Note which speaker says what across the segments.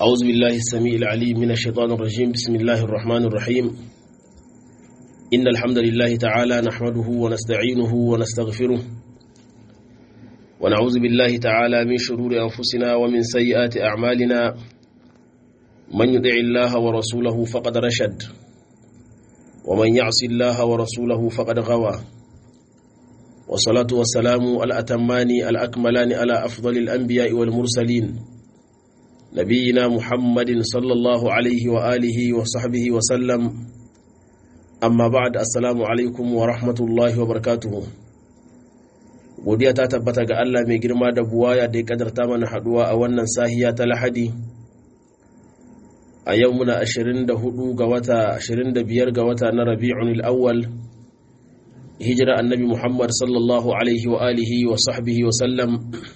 Speaker 1: أعوذ بالله السميع العليم من الشيطان الرجيم بسم الله الرحمن الرحيم إن الحمد لله تعالى نحمده ونستعينه ونستغفره ونعوذ بالله تعالى من شرور أنفسنا ومن سيئات أعمالنا من يطع الله ورسوله فقد رشد ومن يعص الله ورسوله فقد غوى والصلاة والسلام الأتمان الأكملان على أفضل الأنبياء والمرسلين نبينا محمد صلى الله عليه وآله وصحبه وسلم أما بعد السلام عليكم ورحمة الله وبركاته godiya ta tabbata ga Allah mai girma da buwaya da ya kadarta mana haduwa a wannan sahiya ta lahadi a yau muna 24 ga wata 25 ga wata na rabi'un al-awwal hijira annabi Muhammad sallallahu alaihi wa alihi wa sahbihi wa sallam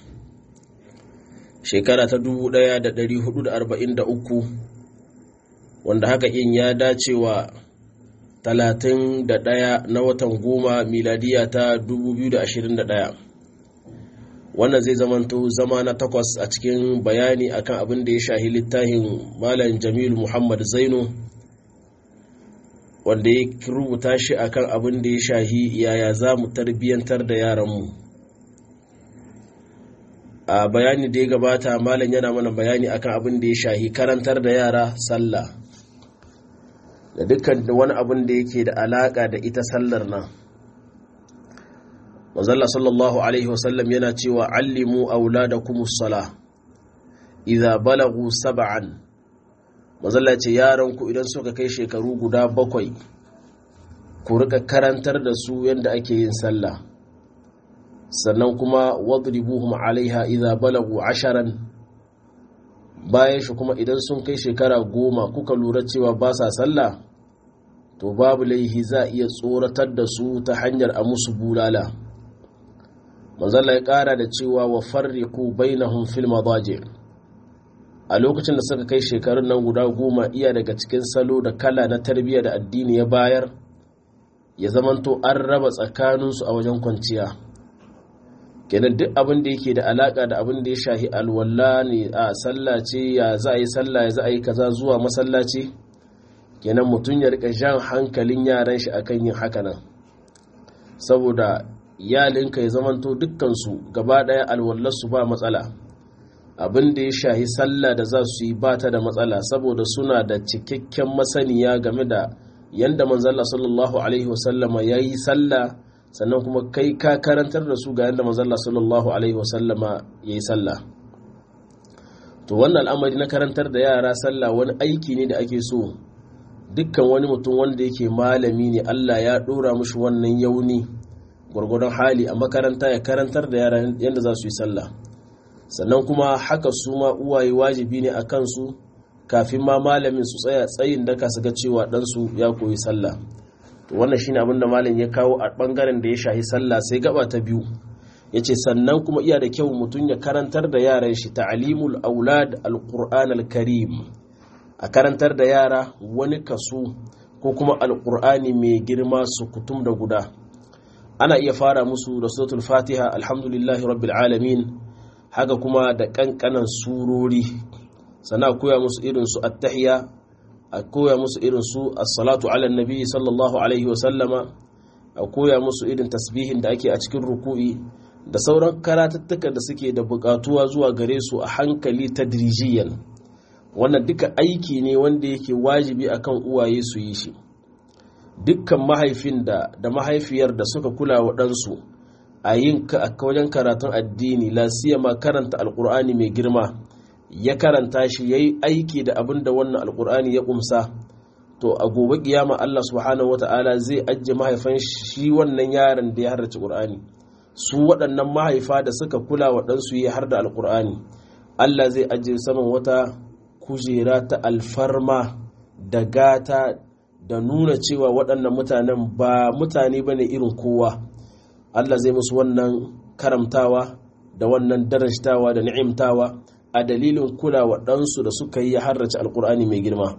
Speaker 1: shekara ta 1443 wanda haka in ya dace wa 31 na watan goma miladiya ta 2021 wannan zai zamanto zama na takwas a cikin bayani akan abin da ya shahi littafin malam jamilu muhammad zaino wanda ya rubuta shi akan abin da ya shahi yaya za mu tarbiyyantar da yaranmu a bayani da ya gabata malam yana mana bayani akan abin da ya shahi karantar da yara sallah da dukkan wani abin da yake da alaka da ita sallar nan manzalla sallallahu alaihi wasallam yana cewa allimu auladakumus sala idza balagu sab'an manzalla ce yaran ku idan suka kai shekaru guda bakwai ku rika karantar da su yadda ake yin sallah sannan kuma wadribuhum alaiha idza balagu asharan bayan shi kuma idan sun kai shekara goma kuka lura cewa ba sa sallah to babu laihi za a iya tsoratar da su ta hanyar a musu bulala manzala ya kara da cewa wa farriku bainahum fil madaji a lokacin da suka kai shekarun nan guda goma iya daga cikin salo da kala na tarbiyya da addini ya bayar ya zamanto an raba tsakaninsu a wajen kwanciya kenan duk abin da yake da alaka da abin da ya shahi alwala ne a sallah ce ya za a yi sallah ya za a yi kaza zuwa masallaci kenan mutum ya rika jan hankalin yaran shi akan yin haka nan saboda iyalinka ya zamanto dukkansu gaba daya alwallarsu ba matsala abin da ya shahi sallah da za su yi ba ta da matsala saboda suna da cikakken masaniya game da yadda manzalla sallallahu alaihi wasallama ya yi sallah sannan kuma kai ka karantar da su ga yadda manzalla sallallahu alaihi wasallama ya yi sallah to wannan al'amari na karantar da yara sallah wani aiki ne da ake so dukkan wani mutum wanda yake malami ne allah ya ɗora mushi wannan yauni gwargwadon hali a makaranta ya karantar da yara yadda za su yi sallah sannan kuma haka su ma uwaye wajibi ne a kansu kafin ma malamin su tsaya tsayin daka su ga cewa ɗansu ya koyi sallah to wannan shine abin da malam ya kawo a ɓangaren da ya shahi sallah sai gaba ta biyu ya ce sannan kuma iya da kyau mutum ya karantar da yaran shi ta'alimul aulad alquran alkarim a karantar da yara wani kaso ko kuma alqur'ani mai girma su kutum da guda ana iya fara musu da suratul fatiha alhamdulillahi rabbil alamin haka kuma da kankanan surori sana koya musu irin su attahiya a koya musu irin su as-salatu ala nabi sallallahu alaihi wa sallama a koya musu irin tasbihin da ake a cikin ruku'i da sauran karatattuka da suke da bukatuwa zuwa gare su a hankali tadrijiyan wannan duka aiki ne wanda yake wajibi akan uwaye su yi shi dukkan mahaifin da da mahaifiyar da suka kula wa ɗansu a yin wajen karatun addini lasiyama karanta alkur'ani mai girma ya karanta shi ya yi aiki da abin da wannan alkur'ani ya kumsa to a gobe kiyama Allah subhanahu wata'ala zai ajiye mahaifan shi wannan yaron da ya harrace ƙur'ani su waɗannan mahaifa da suka kula wa ɗansu ya har da alkur'ani Allah zai ajiye saman wata kujera ta alfarma da gata da nuna cewa waɗannan mutanen ba mutane ba ne irin kowa Allah zai musu wannan karamtawa da wannan darajtawa da ni'imtawa a dalilin kulawa ɗansu da suka yi harrace alkur'ani mai girma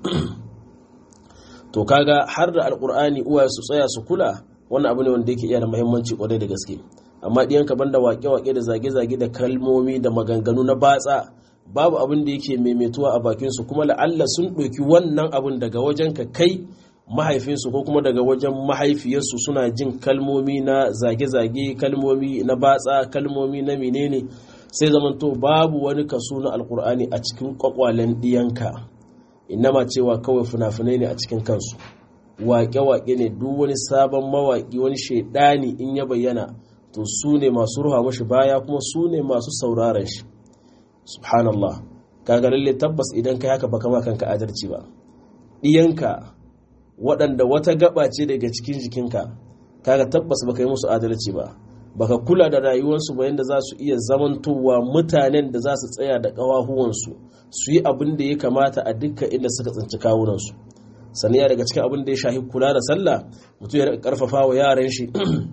Speaker 1: to kaga har da alkur'ani uwa su tsaya su kula wannan abu ne wanda yake iya da muhimmanci kwarai da gaske amma ɗiyanka banda wake-wake da zage-zage da kalmomi da maganganu na batsa babu abin da yake maimaituwa a bakinsu kuma la'alla sun ɗauki wannan abin daga wajen ka kai mahaifinsu ko kuma daga wajen mahaifiyarsu suna jin kalmomi na zage-zage kalmomi na batsa kalmomi na menene sai zamanto babu wani kaso na alkur'ani a cikin kwakwalen ɗiyanka inama cewa kawai fina-finai ne a cikin kansu waƙe-waƙe ne duk wani sabon mawaƙi wani shaidani in ya bayyana to su ne masu ruha mashi baya kuma su ne masu sauraron shi subhanallah kaga lalle tabbas idan kai haka baka ma kanka adalci ba ɗiyanka waɗanda wata gaba ce daga cikin jikinka kaga tabbas baka yi musu adalci ba baka kula da rayuwarsu ba yadda za su iya zamantowa mutanen da za su tsaya da ƙawahuwansu su yi abin da ya kamata a dukkan inda suka tsinci kawunansu sannan ya daga cikin abin da ya shahi kula da sallah mutum ya karfafa wa yaran shi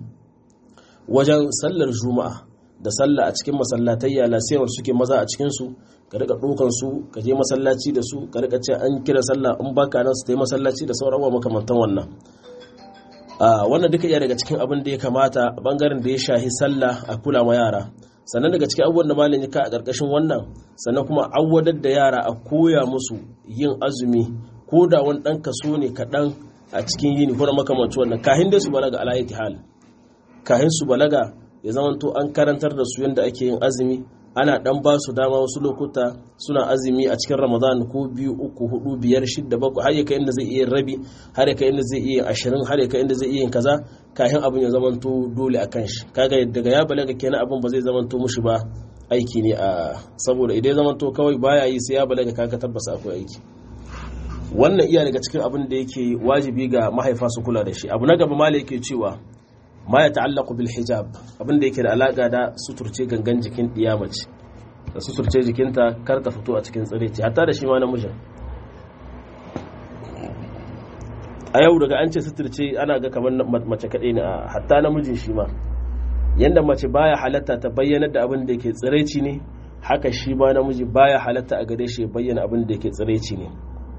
Speaker 1: wajen sallar juma'a da sallah a cikin masallatayya lasiyar suke maza a cikinsu ka rika ɗaukan su ka je masallaci da su ka rika ce an kira sallah in baka nan su ta yi masallaci da sauran makamantan wannan wannan duka iya daga cikin abin da ya kamata a bangaren da ya shahi sallah a kula ma yara sannan daga cikin abubuwan da malam ya ka a ƙarƙashin wannan sannan kuma awwadar da yara a koya musu yin azumi ko da wani ɗan kaso ne kaɗan a cikin yini ko da makamanci wannan kahin dai su balaga alayyati hal kahin su balaga ya zamanto an karantar da su yadda ake yin azumi ana dan ba su dama wasu lokuta suna azumi a cikin ramadan ko biyu uku hudu biyar shidda bakwai har ya kai inda zai iya rabi har ya kai inda zai iya ashirin har ya kai inda zai iya kaza kafin abin ya zamanto dole a kan shi kaga daga ya balaga kenan abin ba zai zamanto mushi ba aiki ne a saboda idan ya zamanto kawai baya yi sai ya balaga kaga tabbasa akwai aiki wannan iya daga cikin abin da yake wajibi ga mahaifa su kula da shi abu na gaba mala yake cewa ma ya ta'allaku bil hijab abin da yake da alaka da suturce gangan jikin mace da suturce jikinta kar ta fito a cikin tsireci hatta da shi ma namijin a yau daga an ce suturce ana ga kamar mace kaɗai ne a hatta namijin shi ma yanda mace baya halatta ta bayyana da abin da yake tsireci ne haka shi ma namiji baya halatta a gare shi bayyana abin da yake tsireci ne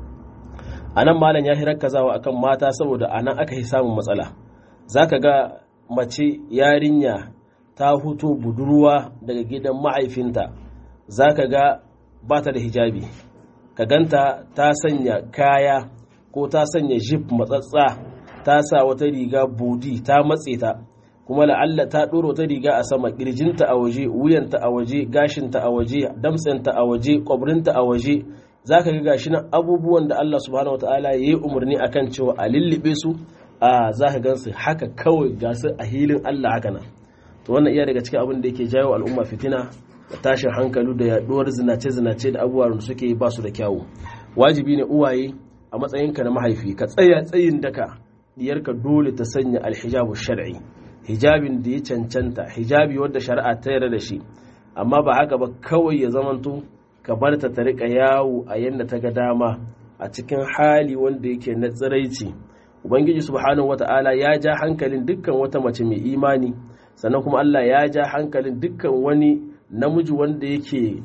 Speaker 1: a nan malam ya hirar kazawa akan mata saboda a nan aka yi samun matsala za ka ga mace yarinya ta huto budurwa daga gidan mahaifinta za ka ga ba ta da hijabi ka ganta ta sanya kaya ko ta sanya jip matsatsa ta sa wata riga bodi ta matse ta kuma la'alla ta ɗora wata riga a sama ƙirjinta a waje wuyanta a waje gashinta a waje damtsenta a waje ƙwabrinta a waje za ka ga gashi nan abubuwan da Allah subhanahu wataala ya yi umarni akan cewa a lullube su a za ka gansu haka kawai ga su a hilin Allah haka nan to wannan iya daga cikin abin da yake jawo al'umma fitina da tashin hankali da yaduwar zinace-zinace da abubuwan da suke ba su da kyawu wajibi ne uwaye a matsayinka na mahaifi ka tsaya tsayin daka diyarka dole ta sanya alhijabu shar'i hijabin da ya cancanta hijabi wadda shari'a ta yarda da shi amma ba haka ba kawai ya zamanto ka bar ta ta rika yawo a yadda ta ga dama a cikin hali wanda yake na tsiraici ubangiji subhanahu wata'ala ya ja hankalin dukkan wata mace mai imani sannan kuma Allah ya ja hankalin dukkan wani namiji wanda yake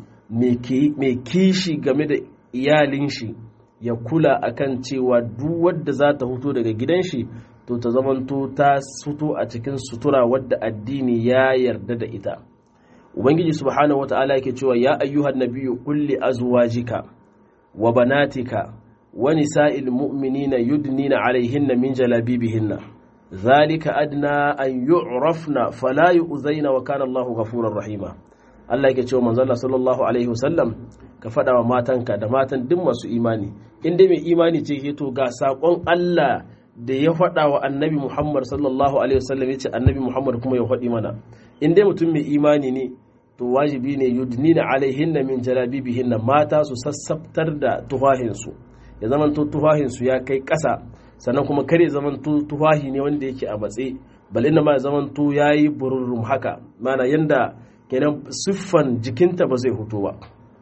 Speaker 1: mai kishi game da iyalin shi ya kula akan cewa duk wadda za ta fito daga gidan shi to ta zamanto ta fito a cikin sutura wadda addini ya yarda da ita ubangiji subhanahu wata'ala yake cewa ya ayyuhan nabiyyu kulli azwajika wa banatika wa nisa'il mu'minina yudnina alaihinna min jalabibihinna zalika adna an yu'rafna fala yu'zaina wa kana Allahu ghafurur rahima Allah yake cewa manzo Allah sallallahu alaihi wasallam ka faɗa wa matanka da matan duk masu imani in dai mai imani ce ke to ga sakon Allah da ya faɗa wa annabi Muhammad sallallahu alaihi wasallam yace annabi Muhammad kuma ya faɗi mana in dai mutum mai imani ne to wajibi ne yudnina alaihinna min jalabibihinna mata su sassabtar da tufahinsu ya zamanto tufahinsu ya kai ƙasa sannan kuma kare zamanto tufahi ne wanda yake a matse bal inna ma zamanto yayi bururrum haka mana yanda kenan siffan jikinta ba zai hutu ba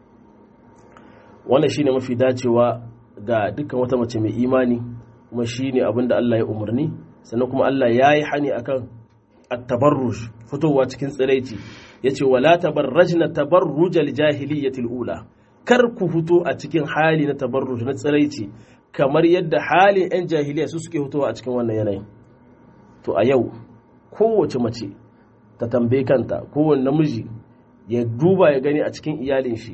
Speaker 1: wannan shine mafi dacewa ga dukkan wata mace mai imani kuma shine abinda Allah ya umarni sannan kuma Allah ya yi hani akan at-tabarruj fitowa cikin tsiraici yace wala tabarrajna tabarrujal jahiliyyatil ula kar ku fito a cikin hali na tabarruj na tsiraici kamar yadda halin 'yan jahiliya su suke fitowa a cikin wannan yanayin to a yau kowace mace ta tambaye kanta kowane namiji ya duba ya gani a cikin iyalin shi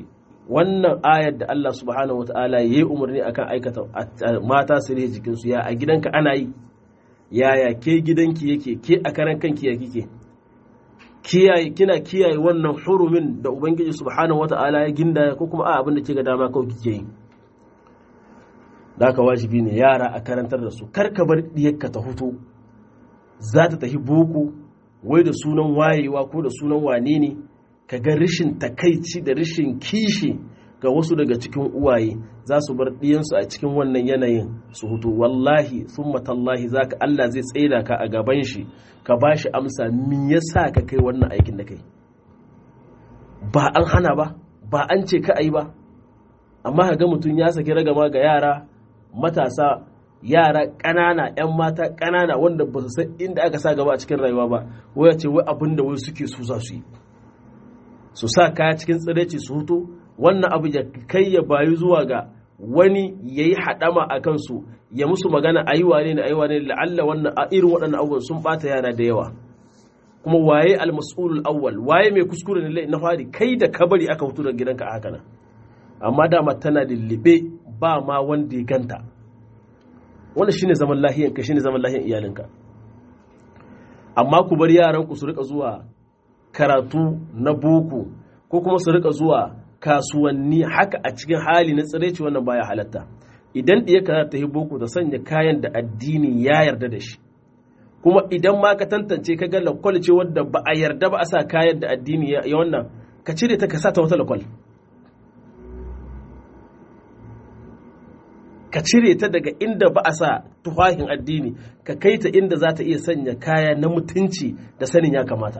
Speaker 1: wannan ayar da Allah subhanahu wa ta'ala ya yi umarni akan aikata mata su rihe jikinsu ya a gidanka ana yi yaya ke gidanki yake ke a karan kanki ya kike kiyaye kina kiyaye wannan hurumin da ubangiji subhanahu wa ta'ala ya ginda ko kuma a abin da ke ga dama kawai kike yi da haka wajibi ne yara a karantar da su kar ka bar diyarka ta hutu za ta tafi boko wai da sunan wayewa ko da sunan wane ne ka ga rashin takaici da rashin kishi ga wasu daga cikin uwaye za su bar ɗiyansu a cikin wannan yanayin su hutu wallahi sun matallahi za ka Allah zai tsaida ka a gaban shi ka ba shi amsa me yasa ka kai wannan aikin da kai ba an hana ba ba an ce ka yi ba amma ka ga mutum ya saki ragama ga yara matasa yara ƙanana 'yan mata ƙanana wanda ba su san inda aka sa gaba a cikin rayuwa ba waya ce wai abin da wai suke su za su yi su sa kaya cikin tsiraici su hutu wannan abu ya kai ya bayu zuwa ga wani ya yi haɗama a kansu ya musu magana a yi wane ne a yi wane ne la'alla wannan a irin waɗannan abubuwan sun ɓata yara da yawa kuma waye almas'ulul awwal waye mai kuskure ne na fari kai da kabari aka hutu daga gidanka a haka nan amma dama tana lullube ba ma wanda ya ganta wanda shine zaman lahiyanka shine zaman lahiyan iyalinka amma ku bar yaran ku su rika zuwa karatu na boko ko kuma su rika zuwa kasuwanni haka a cikin hali na tsiraici wannan baya halatta idan ɗiya ka ta yi boko ta sanya kayan da addini ya yarda da shi kuma idan ma ka tantance ka ga lakwal ce wadda ba a yarda ba a sa kayan da addini ya wannan ka cire ta ka sa ta wata lakwal ka cire ta daga inda ba a sa tufahin addini ka kai ta inda za ta iya sanya kaya na mutunci da sanin ya kamata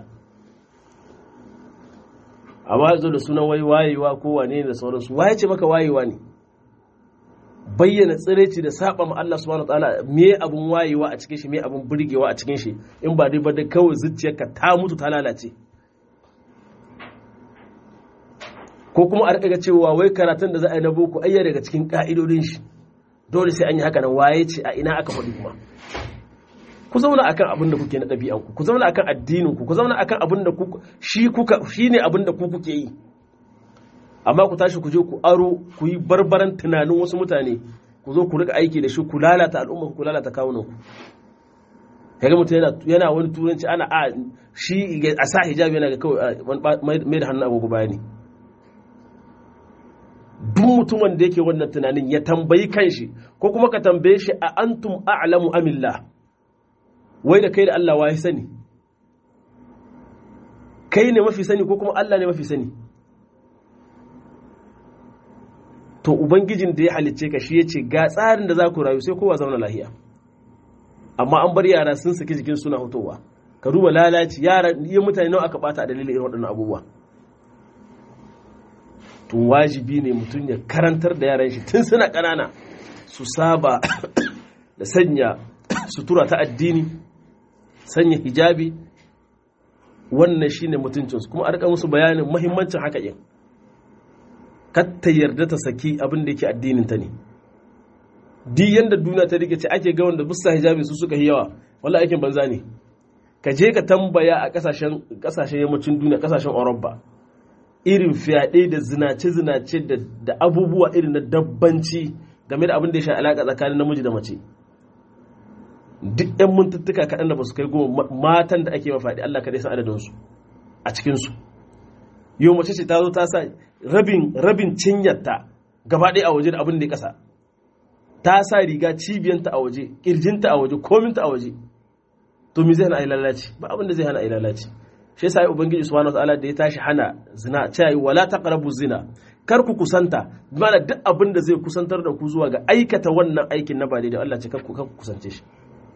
Speaker 1: amma zo da sunan wai wayewa ko wane da sauransu waye ce maka wayewa ne bayyana tsiraici da saba ma Allah subhanahu wataala me abun wayewa a cikin shi me abun burgewa a cikin shi in ba dai ba da kawai zuciyarka ta mutu ta lalace ko kuma a rika cewa wai karatun da za a yi na boko ayya daga cikin ka'idodin shi dole sai an yi haka nan waye ce a ina aka faɗi kuma ku zauna akan abin da kuke na ɗabi'anku ku zauna akan addininku ku zauna akan abin da ku shi kuka shine abin da ku kuke yi amma ku tashi ku je ku aro ku yi barbaran tunanin wasu mutane ku zo ku rika aiki da shi ku lalata al'umma ku lalata kawunan ku kaga mutum yana yana wani turanci ana a shi a sa hijabi yana ga kawai mai da hannun agogo bayani duk mutumin da yake wannan tunanin ya tambayi kanshi ko kuma ka tambaye shi a antum a'lamu amillah wai da kai da Allah wa sani kai ne mafi sani ko kuma Allah ne mafi sani to ubangijin da ya halicce ka shi ya ce ga tsarin da za ku rayu sai kowa zauna lahiya amma an bar yara sun saki jikin suna hutowa ka duba lalaci yara yi mutane nawa aka bata a dalilin irin waɗannan abubuwa to wajibi ne mutum ya karantar da yaran shi tun suna ƙanana su saba da sanya sutura ta addini sanya hijabi wannan shine mutuncinsu kuma a rika musu bayanin mahimmancin haka yin ta yarda ta saki abin da yake addinin ta ne duk yanda duniya ta rike ce ake ga wanda bisa hijabi su suka yi yawa wala aikin banza ne ka je ka tambaya a kasashen kasashen yammacin duniya kasashen Europa irin fyaɗe da zinace-zinace da abubuwa irin na dabbanci game da abin da ya sha alaƙa tsakanin namiji da mace duk 'yan mintuttuka kaɗan da ba su kai goma matan da ake mafaɗi Allah kaɗai san adadinsu a cikinsu yau mace ce ta zo ta sa rabin rabin cinyarta gaba ɗaya a waje da abin da ya ƙasa ta sa riga cibiyanta a waje ƙirjinta a waje kominta a waje to me zai hana a yi lalaci ba abin da zai hana a yi lalaci shi yasa ubangiji subhanahu wataala da ya tashi hana zina cewa wala taqrabu zina kar ku kusanta mana duk abin da zai kusantar da ku zuwa ga aikata wannan aikin na ba daidai Allah ce kar ku kusance shi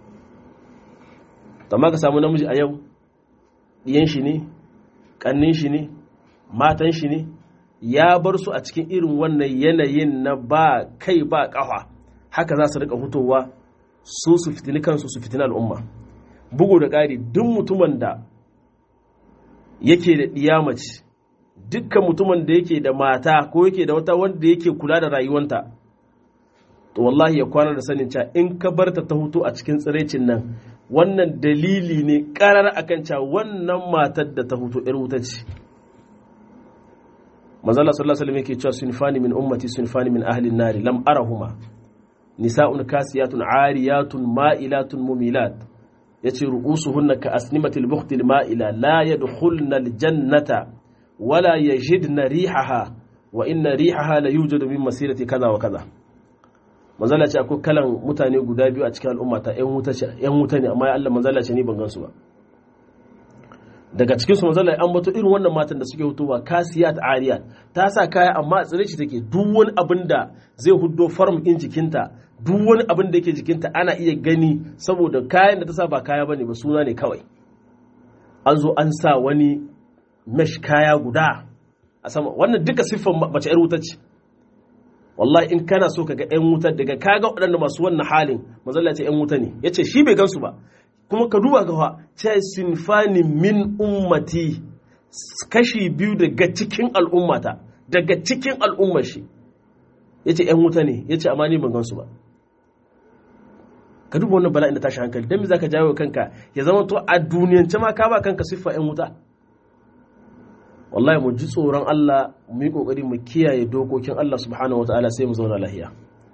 Speaker 1: amma ka samu namiji a yau ɗiyan shi ne ƙannin shi ne matan shi ne ya bar su a cikin irin wannan yanayin na ba kai ba ƙafa haka za su rika hutowa su su fitini kansu su fitini al'umma bugu da ƙari duk mutumin da yake da ɗiyamaci dukkan mutumin da yake da mata ko yake da wata wanda yake kula da rayuwanta to wallahi ya kwana da sanin cewa in ka barta ta hutu a cikin tsiraicin nan wannan dalili ne karar akan cewa wannan matar da ta hutu ‘yar wuta ce manzala sallallahu alaihi wasallam yake cewa sunfani min ummati sunfani min ahli an-nar lam arahuma nisa'un kasiyatun ariyatun ma'ilatun mumilat yace ru'usuhunna ka asnimatil bukhtil ma'ila la yadkhulna al-jannata wala yajidna rihaha wa inna rihaha la yujadu min masirati kaza wa kaza manzala ce akwai kalan mutane guda biyu a cikin al'umma ta yan wuta yan wuta ne amma ya Allah manzala ce ni ban gansu ba daga cikin su manzala an bato irin wannan matan da suke hutuwa kasiyat ariyat ta sa kaya amma a tsire shi take duk wani abin da zai huddo farm din jikinta duk wani abin da yake jikinta ana iya gani saboda kayan da ta sa ba kaya bane ba suna ne kawai an zo an sa wani mesh kaya guda a sama wannan duka siffan mace yar wuta ce wallahi in kana so kaga yan wuta daga kaga waɗanda masu wannan halin mazalla ce yan wuta ne yace shi bai gansu ba kuma ka duba gawa ce sinfani min ummati kashi biyu daga cikin al'ummata daga cikin al'ummar shi yace yan wuta ne yace amma ni ban gansu ba ka duba wannan bala'in da tashi hankali dan me zaka jawo kanka ya zama to a duniyance ma ka ba kanka siffa yan wuta wallahi mu ji tsoron Allah mu yi kokari mu kiyaye dokokin Allah subhanahu wataala sai mu zauna lahiya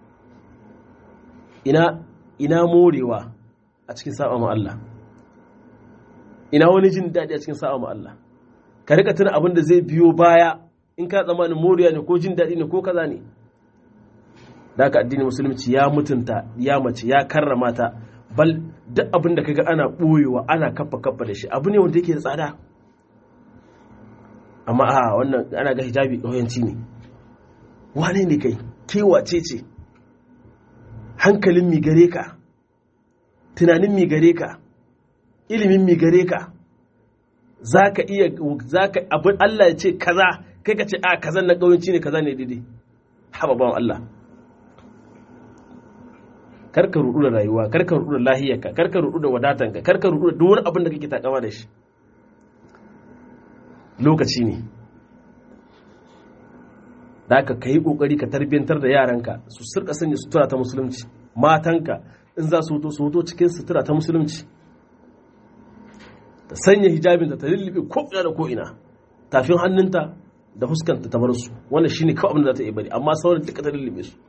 Speaker 1: ina ina morewa a cikin saba ma Allah ina wani jin daɗi a cikin saba ma Allah ka rika tuna abin da zai biyo baya in ka tsammanin moriya ne ko jin daɗi ne ko kaza ne da haka addinin musulunci ya mutunta ya mace ya karrama ta bal duk abin da kaga ana ɓoyewa ana kafa kafa da shi abu ne wanda yake da tsada amma a wannan ana ga hijabi ƙauyanci ne wane ne kai kewace ce hankalin mi gare ka tunanin mi gare ka ilimin mi gare ka za ka iya za ka abin Allah ya ce kaza kai ka ce a kazan na ƙauyanci ne kaza ne daidai haba bawan Allah karka rudu da rayuwa karka rudu da lahiyarka karka rudu da wadatanka karka rudu da duk wani abin da kake takama da shi lokaci ne da aka ka yi ƙoƙari ka tarbiyyantar da yaranka su sirka sanya sutura ta musulunci matanka in za su hoto su hoto cikin sutura ta musulunci ta sanya hijabinta ta lullube ko'ina da ko'ina tafin hannunta da huskanta ta bar su wannan shi ne kawai abin da za ta iya bari amma sauran duka ta lullube su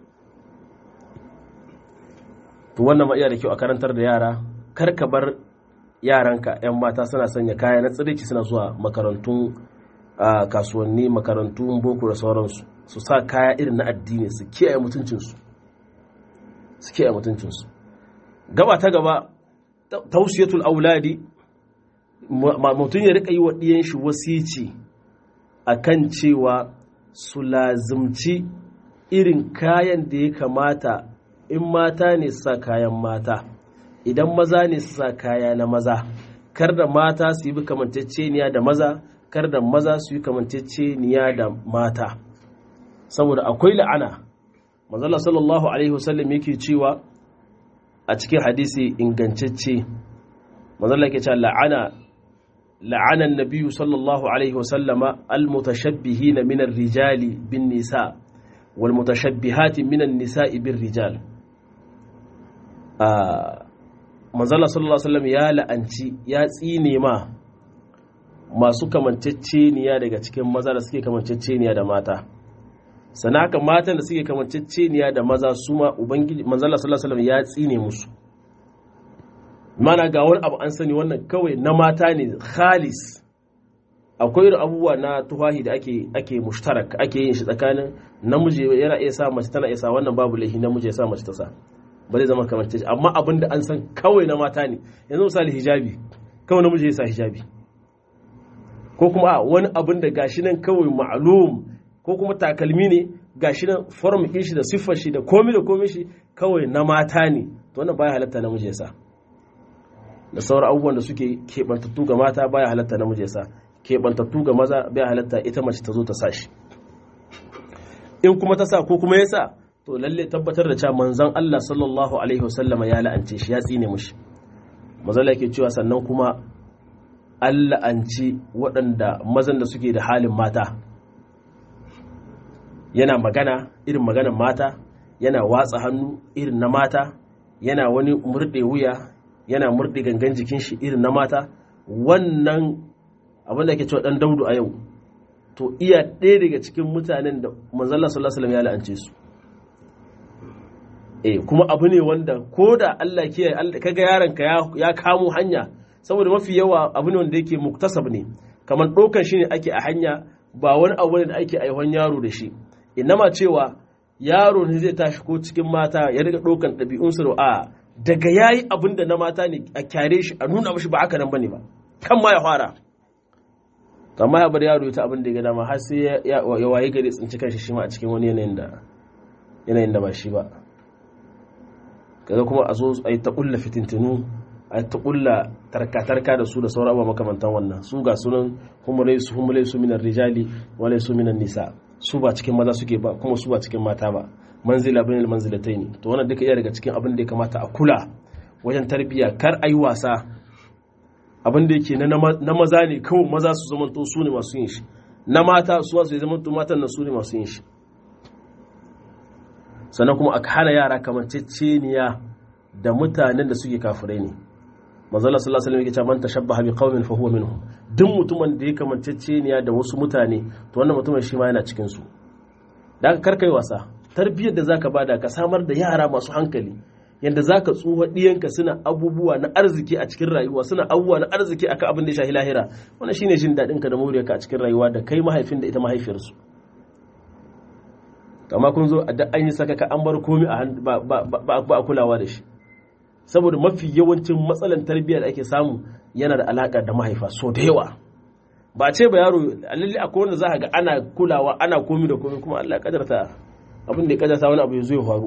Speaker 1: to wannan ma iya da kyau a karantar da yara kar ka bar yaranka 'yan mata suna sanya kaya na tsirici suna zuwa makarantun kasuwanni makarantun boko da sauransu su sa kaya irin na addini su kiyaye mutuncinsu su kiyaye mutuncinsu gaba ta gaba tausiyatul auladi mutum ya rika yi wa ɗiyan shi wasici akan cewa su lazimci irin kayan da ya kamata in mata ne su sa kayan mata idan maza ne su sa kaya na maza kar da mata su yi kamanceceniya da maza kar da maza su yi kamanceceniya da mata saboda akwai la'ana manzala sallallahu alaihi wasallam yake cewa a cikin hadisi ingantacce manzala yake cewa la'ana la'ana nabiyyu sallallahu alaihi wasallama almutashabbihina min ar-rijali bin nisa wal mutashabbihati min an-nisa'i bir rijal manzala sallallahu alaihi wasallam ya la'anci ya tsine ma masu kamanceceniya daga cikin maza da suke kamanceceniya da mata sana haka matan da suke kamanceceniya da maza su ma ubangiji manzala sallallahu alaihi wasallam ya tsine musu mana ga wani abu an sani wannan kawai na mata ne khalis akwai irin abubuwa na tufahi da ake ake mushtarak ake yin shi tsakanin namiji yana iya sa mace tana iya sa wannan babu laifi namiji ya sa mace ta sa ba zai zama kamar ce amma abin da an san kawai na mata ne yanzu misali hijabi kawai namiji ya sa hijabi ko kuma a wani abin da gashi nan kawai ma'lum ko kuma takalmi ne gashi nan form ɗin shi da siffar shi da komi da komi shi kawai na mata ne to wannan baya halatta namiji ya sa da sauran abubuwan da suke keɓantattu ga mata baya halatta namiji ya sa keɓantattu ga maza baya halatta ita mace ta zo ta sa shi in kuma ta sa ko kuma ya sa to lalle tabbatar da cewa manzon Allah sallallahu alaihi wasallam ya la'ance shi ya tsine mushi mazala yake cewa sannan kuma an la'anci waɗanda mazan da suke da halin mata yana magana irin maganan mata yana watsa hannu irin na mata yana wani murɗe wuya yana murɗe gangan jikin shi irin na mata wannan abin da ke cewa ɗan daudu a yau to iya ɗaya daga cikin mutanen da manzalla sallallahu alaihi ya la'ance su eh kuma abu ne wanda ko da Allah kiyaye kaga yaron ka ya kamo hanya saboda mafi yawa abu ne wanda yake muktasab ne kamar ɗaukar shi ne ake a hanya ba wani abu ne da ake aihon yaro da shi inama cewa yaro ne zai tashi ko cikin mata ya riga ɗaukan ɗabi'unsu da a daga yayi abin da na mata ne a kyare shi a nuna mashi ba haka nan bane ba kan ma ya fara amma ya bar yaro ta abin da ya ga dama har sai ya waye gari tsinci kanshi shi ma a cikin wani yanayin da yanayin da ba shi ba kaga kuma a zo a yi ta ƙulla fitintinu a ta ƙulla tarka-tarka da su da sauran abubuwa makamantan wannan su ga sunan humulai su humulai su minan rijali walai su minan nisa su ba cikin maza suke ba kuma su ba cikin mata ba manzila bin manzilatai ne to wannan duka iya daga cikin abin da ya kamata a kula wajen tarbiyya kar a yi wasa abin da yake na maza ne kawai maza su zamanto su ne masu yin shi na mata su wasu ya zamanto matan na su ne masu yin shi sannan kuma a hana yara kamanceceniya da mutanen da suke kafirai ne manzala sallallahu alaihi wasallam yake cewa man tashabbaha bi qaumin fa huwa minhum duk mutumin da ya kamanceceniya da wasu mutane to wannan mutumin shi ma yana cikin su dan karkai wasa tarbiyyar da zaka bada ka samar da yara masu hankali yanda zaka tsuha diyanka suna abubuwa na arziki a cikin rayuwa suna abubuwa na arziki akan abin da ya shahi lahira wannan shine jin dadin ka da moriyarka a cikin rayuwa da kai mahaifin da ita mahaifiyarsu amma kun zo da an yi sakaka an bar komi a ba a kulawa da shi saboda mafi yawancin matsalan tarbiyyar da ake samu yana da alaka da mahaifa so da yawa ba ce ba yaro lalle akwai wanda za ga ana kulawa ana komi da komi kuma Allah kadarta abin da ya kadarta wani abu ya zo ya faru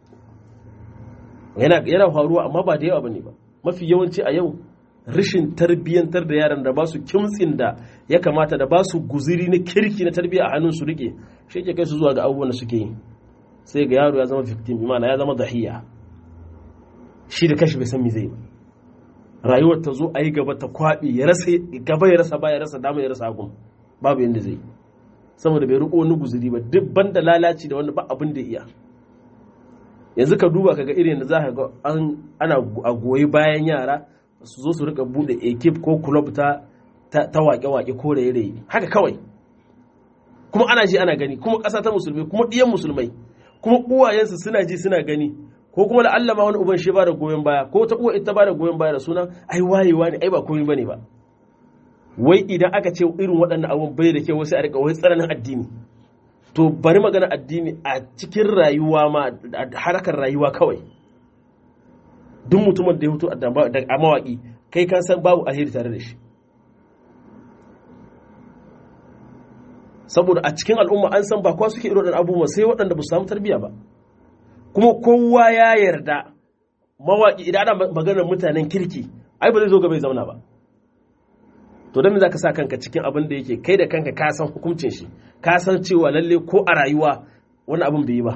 Speaker 1: yana yana faruwa amma ba da yawa bane ba mafi yawanci a yau rashin tarbiyyantar da yaran da ba su kimtsin da ya kamata da ba su guziri na kirki na tarbiyya a hannun su rike shi ke kai su zuwa ga abubuwan da suke yi sai ga yaro ya zama victim imana ya zama dahiya shi da kashi bai san me zai rayuwar ta zo a yi gaba ta kwaɓe ya rasa gaba ya rasa ba ya rasa dama ya rasa hagun babu yadda zai saboda bai riko wani guziri ba duk banda lalaci da wanda ba abin da iya yanzu ka duba kaga irin da za ka ga ana a goyi bayan yara su zo su rika bude ekip ko club ta ta wake-wake ko raye-raye haka kawai kuma ana ji ana gani kuma ƙasa ta musulmi kuma ɗiyan musulmai kuma uwayensu suna ji suna gani ko kuma da Allah ma wani uban shi ba da goyon baya ko ta uwa ita ba da goyon baya da sunan ai wayewa ne ai ba komai bane ba wai idan aka ce irin waɗannan abun bai da kyau wasu a rika wai tsananin addini to bari magana addini a cikin rayuwa ma harkar rayuwa kawai duk mutumin da ya fito a mawaƙi kai kan san babu alheri tare da shi saboda a cikin al'umma an san ba kowa suke irin waɗannan abubuwa sai waɗanda ba su samu tarbiyya ba kuma kowa ya yarda mawaƙi idan ana maganar mutanen kirki ai ba zai zo gaba ya zauna ba to don me za ka sa kanka cikin abin da yake kai da kanka ka san hukuncin shi ka san cewa lalle ko a rayuwa wani abin bai yi ba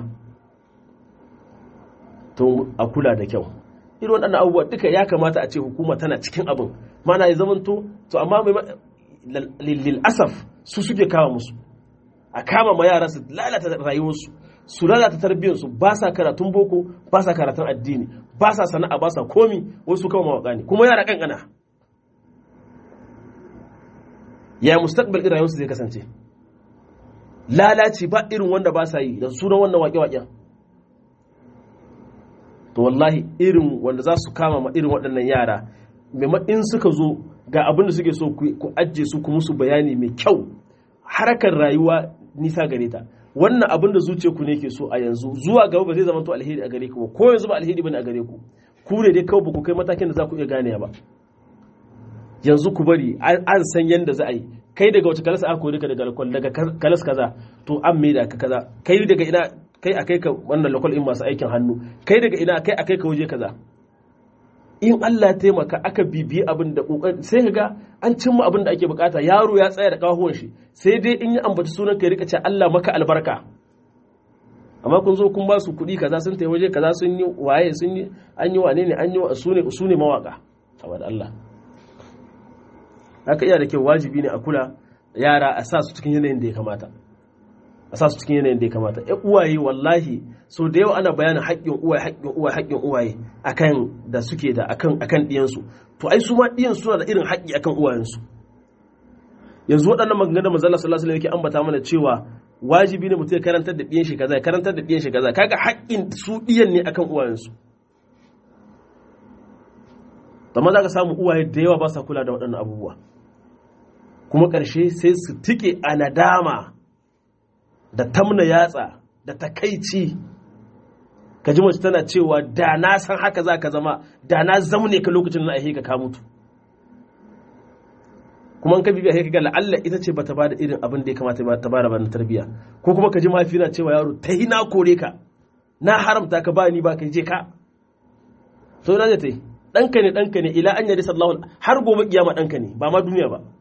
Speaker 1: to a kula da kyau irin waɗannan abubuwa duka ya kamata a ce hukuma tana cikin abin mana ya zamanto to amma lil asaf su suke kama musu a kama ma yara su lalata rayuwarsu su lalata tarbiyyarsu ba sa karatun boko ba sa karatun addini ba sa sana'a ba sa komi wasu kama mawaka ne kuma yara kankana ya mustaqbal irin rayuwarsu zai kasance lalaci ba irin wanda ba sa yi da sunan wannan waƙe-waƙen to wallahi irin wanda za su kama ma irin waɗannan yara in suka zo ga abin da suke so ku ajiye su ku musu bayani mai kyau harkar rayuwa nisa gare ta wannan abin da zuciya ku ne ke so a yanzu zuwa gaba ba zai zama to alheri a gare ku ba ko yanzu ba alheri bane a gare ku ku ne dai kawai ba ku kai matakin da za ku iya gane ba yanzu ku bari an san yanda za a yi kai daga wace kalasa aka kori ka daga lakwal daga kalas kaza to an mai da ka kaza kai daga ina kai a kai ka wannan lakwal in masu aikin hannu kai daga ina kai a kai ka waje kaza in Allah taimaka aka bibiyi abin da kokari sai ka ga an cimma abin da ake bukata yaro ya tsaya da kahuwan shi sai dai in yi ambaci sunan ka rika ce Allah maka albarka amma kun zo kun ba su kuɗi kaza sun tafi waje kaza sun yi waye sun yi an yi wane ne an yi su ne su ne mawaka abada Allah haka iya da kyau wajibi ne a kula yara a sa su cikin yanayin da ya kamata a sa su cikin yanayin da ya kamata ya uwaye wallahi so da yawa ana bayanin haƙƙin uwaye haƙƙin uwaye haƙƙin uwaye akan da suke da akan akan ɗiyansu to ai su ma ɗiyan suna da irin haƙƙi akan uwayensu yanzu waɗannan maganganun da manzon sallallahu alaihi yake ambata mana cewa wajibi ne mutum ya karantar da ɗiyan shi kaza ya karantar da ɗiyan shi kaza kaga haƙƙin su ɗiyan ne akan uwayensu amma za ka samu uwaye da yawa ba sa kula da waɗannan abubuwa kuma ƙarshe sai su tike a nadama da tamna yatsa da takaici ka ji mace tana cewa da na san haka za ka zama da na zaune ka lokacin na aihe ka ka mutu kuma an ka bibiya sai ga la'alla ita ce bata bada irin abin da ya kamata ta bada bana tarbiyya ko kuma ka ji mahaifi na cewa yaro ta yi na kore ka na haramta ka ba ni ba ka je ka so na ta yi ɗanka ne ɗanka ne ila an yari sallahu har gobe kiyama ɗanka ne ba ma duniya ba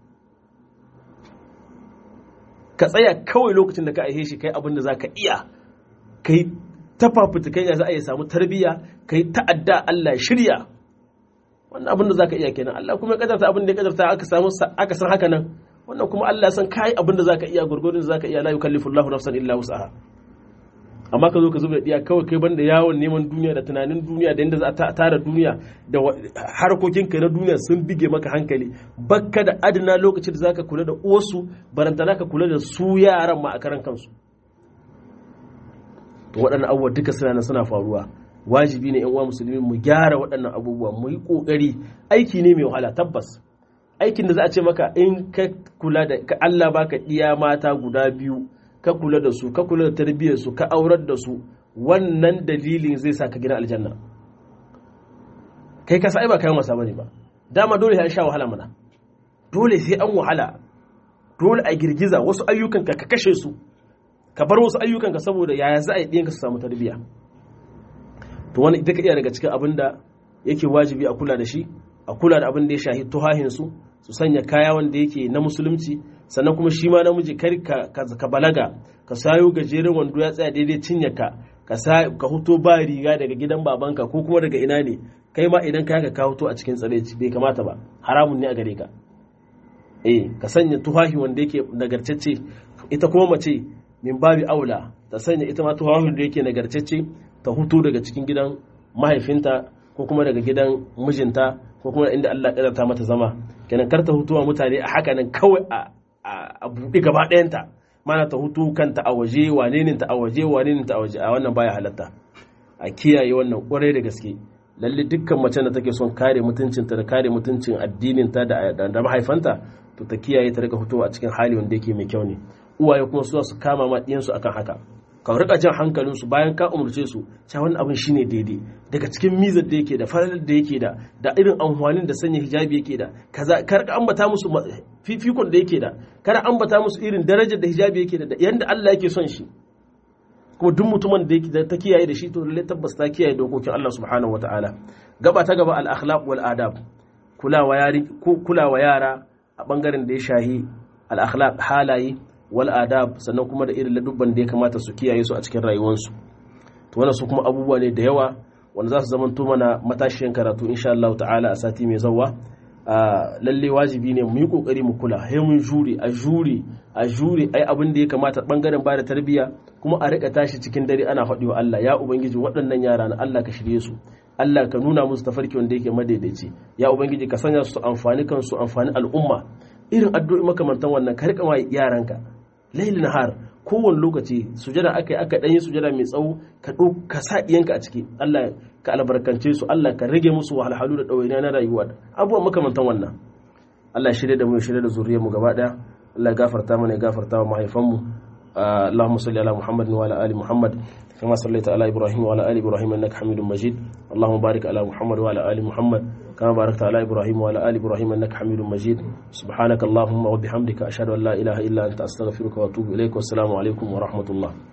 Speaker 1: ka tsaya kawai lokacin da ka aihe shi kai abin da za ka iya kai ta fafutukan ya za a yi samu tarbiyya kai ta'adda Allah shirya wannan abin da za ka iya kenan Allah kuma ya kadarta abin da ya kadarta aka samu aka san haka nan wannan kuma Allah san kai abin da za ka iya gurgurin da za ka iya la yukallifu Allahu nafsan illa wus'aha amma ka zo ka zuba diya kawai kai banda yawon neman duniya da tunanin duniya da yadda za a tara duniya da harkokinka na duniya sun bige maka hankali bakka da adana lokacin da zaka kula da uwarsu barantana ka kula da su yaran ma a karan kansu to waɗannan abubuwa duka suna nan suna faruwa wajibi ne yan uwa musulmi mu gyara waɗannan abubuwa mu yi ƙoƙari aiki ne mai wahala tabbas aikin da za a ce maka in ka kula da ka Allah baka iya mata guda biyu ka kula da su ka kula da tarbiyyar su ka aurar da su wannan dalilin zai sa ka gina aljanna kai ka sa ai ba kayan wasa bane ba dama dole sai an sha wahala mana dole sai an wahala dole a girgiza wasu ayyukan ka ka kashe su ka bar wasu ayyukan ka saboda yaya za a yi ɗiyan ka su samu tarbiyya to wani ita ka iya daga cikin abin da yake wajibi a kula da shi a kula da abin da ya shahi tuhahin su su sanya kaya wanda yake na musulunci sannan kuma shi ma namiji kar ka balaga ka sayo gajeren wando ya tsaya daidai cinye ka ka huto ba riga daga gidan babanka ko kuma daga ina ne kai ma idan ka ka huto a cikin tsareci bai kamata ba haramun ne a gare ka eh ka sanya tufafi wanda yake nagartacce ita kuma mace min babi aula ta sanya ita ma tufafin da yake nagartacce ta huto daga cikin gidan mahaifinta ko kuma daga gidan mijinta ko kuma inda Allah ya ta mata zama kenan kar ta hutuwa mutane a haka nan kawai a buɗe gaba ɗayanta mana ta hutu kanta a waje wane ne ta a waje wane ne ta a waje a wannan baya halatta a kiyaye wannan ƙwarai da gaske lalle dukkan mace da take son kare mutuncinta da kare mutuncin addininta da mahaifanta to ta kiyaye ta rika fitowa a cikin hali wanda yake mai kyau ne uwaye kuma su su kama ma ɗiyansu akan haka ka rika jan hankalinsu bayan ka umarce su cewa wannan abin shine daidai daga cikin mizar da yake da falalar da yake da da irin amfanin da sanya hijabi yake da kaza kar ka ambata musu fifikon da yake da kar ambata musu irin darajar da hijabi yake da yanda Allah yake son shi kuma duk mutumin da yake ta kiyaye da shi to lalle tabbas ta kiyaye dokokin Allah subhanahu wataala gaba ta gaba al akhlaq wal adab kulawa yari kulawa yara a bangaren da ya shahi al akhlaq halaye wal adab sannan kuma da irin ladubban da ya kamata su kiyaye su a cikin rayuwarsu to wannan su kuma abubuwa ne da yawa wanda za su zamanto mana matashiyan karatu insha Allah ta'ala a sati mai zawa lalle wajibi ne mu yi kokari mu kula sai mun jure a jure a jure ai abin da ya kamata bangaren ba da tarbiyya kuma a rika tashi cikin dare ana faɗi wa Allah ya ubangiji waɗannan yara na Allah ka shirye su Allah ka nuna musu tafarki wanda yake madaidaici ya ubangiji ka sanya su amfani kansu amfani al'umma irin addu'o'i makamantan wannan ka rika wa yaranka laili nahar kowane lokaci sujada aka yi aka ɗan yi sujada mai tsawo ka ka sa ɗiyanka a ciki Allah ka albarkance su Allah ka rage musu wahalhalu da ɗawainiya na rayuwa abubuwan makamantan wannan Allah shirya da mu ya shirya da zuriyar mu gaba ɗaya Allah gafarta mana ya gafarta wa mahaifanmu اللهم صل على محمد وعلى ال محمد كما صليت على ابراهيم وعلى ال ابراهيم انك حميد مجيد اللهم بارك على محمد وعلى ال محمد كما باركت على ابراهيم وعلى ال ابراهيم انك حميد مجيد سبحانك اللهم وبحمدك اشهد ان لا اله الا انت استغفرك واتوب اليك والسلام عليكم ورحمه الله